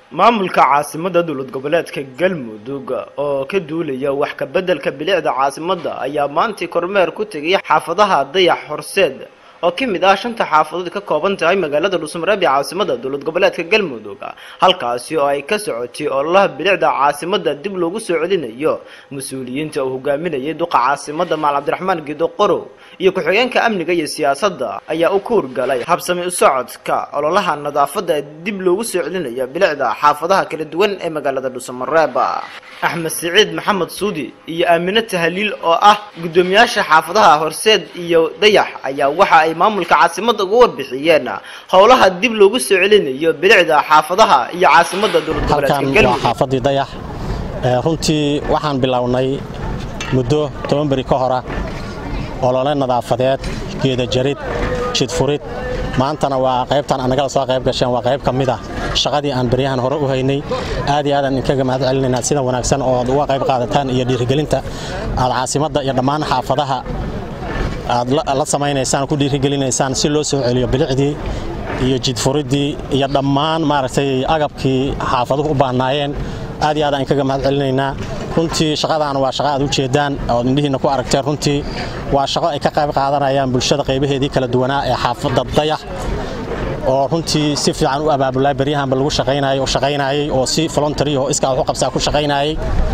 maamulka caasimada dowlad goboleedka galmudug oo ka duulaya wax ka beddelka bilicda caasimada ayaa maantii kormeer ku tegay xaafadaha dayax horseed oo ka mid ah shanta xaafadood ka kooban tahay magaalada dhuusamareeb ee caasimada dowlad goboleedka galmudug halkaasi oo ay ka socotay ololaha bilicda caasimada dib loogu soo celinayo mas-uuliyiinta uu hogaaminayay duqa caasimada maal cabdiraxmaan gido qorow iyo ku-xigeenka amniga iyo siyaasadda ayaa u kuurgalay habsami u socodka ololaha nadaafadda dib loogu soo celinayo bilicda xaafadaha kala duwan ee magaalada dhuusamareeb axmed siciid maxamed suudi iyo aamine tahaliil oo ah guddoomiyaasha xaafadaha horseed iyo dayax ayaa waxa ay maamulka caasimada uga warbixiyeen howlaha dib loogu soo celinayo bilicda xaafadaha iyo caasimada dowlad goboleedka halkan waa galmudug xaafadii dayax Ee, runtii waxaan bilownay muddo toban beri ka hora olole nadaafadeed geeda jarid jidfurid maantana waa qaybtan annagala soo qayb gasheen waa qayb ka mid ah shaqadii aan beryahan hore u haynay aad iyo aadaan inkaga mahad celinaynaa sida wanaagsan oo aad uga qayb qaadataan iyo dhiirigelinta aad caasimadda iyo dhammaan xaafadaha aad la- la samaynaysaan ku dhiirigelinaysaan si loo soo celiyo bilicdii iyo jidfuriddii iyo dhammaan maaragtay agabkii xaafaduhu u baahnaayeen aad iyo aad aan kaga mahad celinaynaa runtii shaqadaan waa shaqo aad u jeedaan ood indhihiinna ku aragteen runtii waa shaqo ay ka qayb qaadanayaan bulshada qaybaheedii kala duwanaa ee xaafadda dayax oo runtii si fiican u abaabulay beryahanba lagu shaqaynayay oo shaqaynayay oo si voluntary oo iskaa wax u qabsaa ku shaqaynayay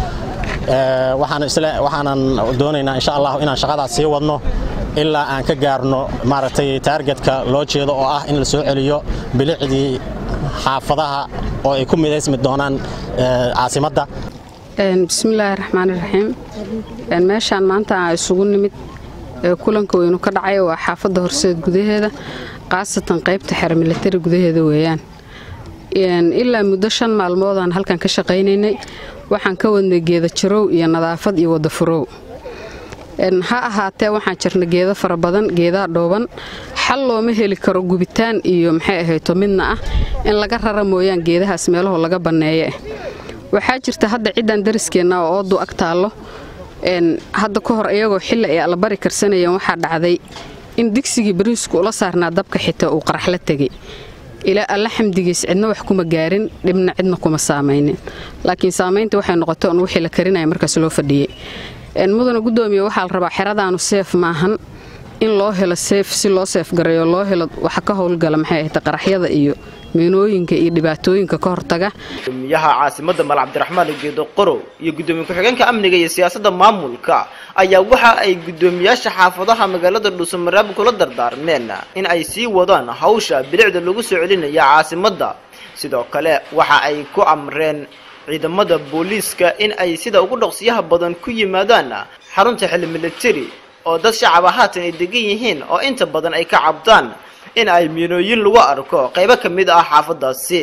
Ee, waxaan isle waxaanan doonaynaa insha allah inaan shaqadaas sii wadno ilaa aan ka gaarno maaragtay taargetka loo jeedo oo ah in la soo celiyo bilicdii xaafadaha oo ay ku midaysmi doonaan ee, caasimadda Een, bismillaahi raxmaani raxiim Een, meeshaan maanta aan isugu nimid ee kulanka weynu ka dhacay waa xaafadda horseed gudaheeda khaasatan qaybta xer militari gudaheeda weeyaan Een, ilaa muddo shan maalmoodaan halkan ka shaqaynaynay waxaan ka wadnay geeda jarow iyo nadaafad iyo wada furow Een, ha ahaatee waxaan jirna geedo fara badan geedaha dhooban xal looma heli karo gubitaan iyo maxay ahayto midna ah in laga rara mooyaan geedahaas meelaho laga banneeye waxaa jirta hadda ciddaan dariskeenna oo oodu ag taallo een, hadda ka hor iyagoo xilli ay allabari karsanayeen waxaa dhacday in digsigii bariisku ula saarnaa dabka xitaa uu qaraxla tegey ilaa alla xamdigiis cidna wax kuma gaarin dhibna cidna kuma saamaynin laakiin saamaynta waxay noqotay on wixii la karinaya markaas loo fadhiyey Een, mudana guddoomiye waxaa la rabaa xeradaanu seef maahan in loo helo seef si loo seef gareeyo loo helo waxa ka howlgala maxay ahayd qaraxyada iyo meenooyinka iyo dhibaatooyinka ka hortaga gudoomiyaha caasimada maal cabdiraxmaan geedo qorow iyo gudoomiye ku-xigeenka amniga iyo siyaasadda maamulka ayaa waxa ay gudoomiyaasha xaafadaha magaalada dhuusamareeb kula dardaarmeen in ay sii wadaan hawsha bilicda lagu soo celinaya caasimada sidoo kale waxa ay ku amreen ciidamada booliiska in ay sida ugu dhaqsiyaha badan ku yimaadaan xarunta xili militari oo dad shacaba haatan ay degan yihiin oo inta badan ay ka cabdaan in ay miinooyin lagu arko qaybo ka mid ah xaafadaasi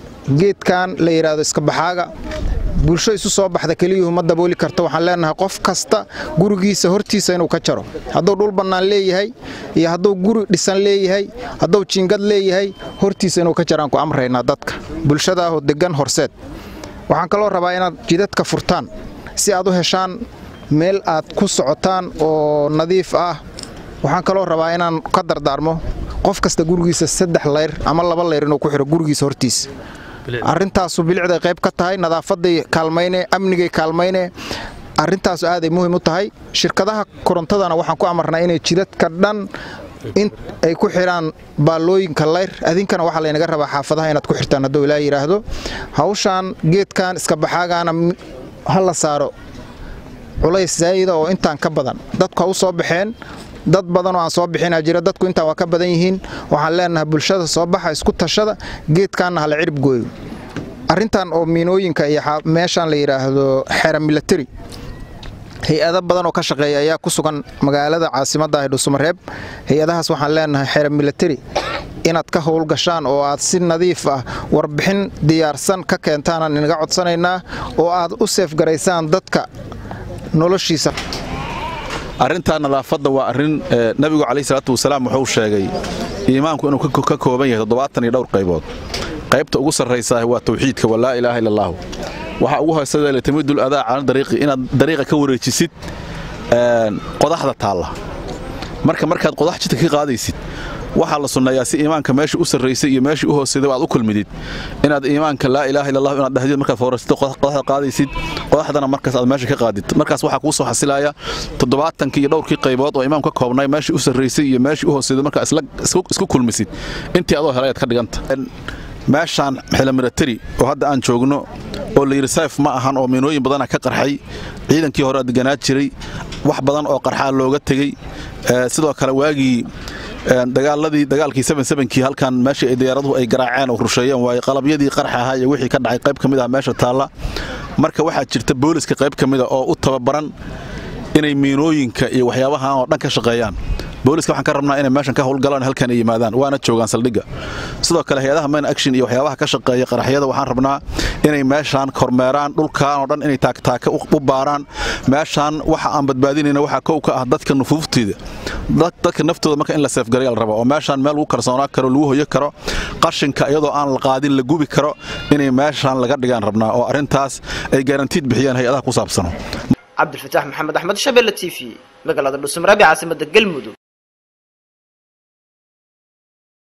geedkan la yidhaahdo iska baxaaga bulsho isu soo baxda keliyuhu ma dabooli karto waxaan leenahay qof kasta gurigiisa hortiisa inuu ka jaro hadduu dhul bannaan leeyahay iyo hadduu guri dhisan leeyahay hadduu jiingad leeyahay hortiisa inuu ka jaraan ku amraynaa dadka bulshada ahoo deggan horseed waxaan kaloo rabaa inaad jidadka furtaan si aad u heshaan meel aad ku socotaan oo nadiif ah waxaan kaloo rabaa inaan ka dardaarmo qof kasta gurigiisa saddex layr ama laba layr inuu ku xiro gurigiisa hortiisa arrintaasu bilicday qayb ka tahay nadaafaday kaalmayne amnigay kaalmayne arrintaasu aaday muhiim u tahay shirkadaha korontadana waxaan ku amarnaa inay jidadka dhan in ay ku xidhaan baallooyinka layr adinkana waxaa laynaga rabaa xaafadaha inaad ku xirtaan hadduu ilaa yidhaahdo hawshaan geedkan iska baxaagaana m- ha la saaro culays zaa'ida oo intaan ka badan dadku ha u soo baxeen dad badan oo aan soo bixinaa jira dadku intaan waa ka badan yihiin waxaan leenahay bulshada soo baxa isku tashada geedkaanna hala cirib gooyo arrintan oo miinooyinka iyo xaa- meeshaan la yidhaahdo xera militari hay-ado badan oo ka shaqeeya ayaa ku sugan magaalada caasimadda ah ee dhuusamareeb hay-adahaas waxaan leenahay xera militari inaad ka howlgashaan oo aad si nadiif ah warbixin diyaarsan ka keentaanaan inaga codsanaynaa oo aad u seefgaraysaan dadka noloshiisa arrintaa nadaafadda waa arrin eh, nabigu calayhi salaatu wasalaam wuxuu sheegay iimaanku inuu ka- ka kooban yahay toddobaatan iyo dhowr qaybood qaybta ugu sarraysaa waa tawxiidka waa laa ilaaha illa allaahu waxaa ugu hoosada litamidul adaa cala dariiqi inaad dariiqa ka wareejisid een, qodaxda taalla marka markaad qodax jidka ka qaadaysid waxaa la sunneeyaa si iimaanka meeshii u sarraysay iyo meeshii u hooseeday aad u kulmidid inaad iimaanka laa ilaaha illa allah inaad dhahdid markaad foorasito qodaxda qaadaysid qodaxdana markaas aad meesha ka qaadid markaas waxaa kuu soo xasilaya toddobaatankii iyo dhowrkii qaybood oo imaamka ka koobnay meeshii u sarraysay iyo meeshii u hooseeday markaa isku kulmisid intii adoo helay aad ka dhiganta meeshaan xilamiratari oo hadda aan joogno oo layidhi sayf ma ahan oo miinooyin badana ka qarxay ciidankii hore deganaa jiray wax badan oo qarxaa looga tegey sidoo kale waagii dagaaladii dagaalkii kii halkan meeshii ay diyaaraduhu ay garaaceen oo rusheeyeen waaye qalabyadii qarxa ahaa iyo wixii ka dhacay qayb ka mid ah meesha taalla marka waxaa jirta booliska qayb ka mida oo u tababaran inay miinooyinka iyo waxyaabahan oo dhan ka shaqeeyaan booliska waxaan ka rabnaa inay meeshan ka howlgalaan halkan ay yimaadaan waana joogaan saldhigga sidoo kale hay-adaha main action iyo waxyaabaha ka shaqeeya qaraxyada waxaan rabnaa inay meeshaan kormeeraan dhulkan oo dhan inay taagtaaka u baaraan meeshaan waxa aan badbaadinayna waxaa kow ka ah dadka nufuufteeda dadka naftooda marka in la seefgaray la raba oo meeshaan meel lagu kalsoonaa karo lagu hoyo karo qashinka iyadoo aan la qaadin la gubi karo inay meeshaan laga dhigaan rabnaa oo arrintaas ay garantiid bixiyaan hay-adaha ku saabsano cabdilfataax maxamed axmed shabelle t v magaalada dhuusamareeb ee caasimada galmudug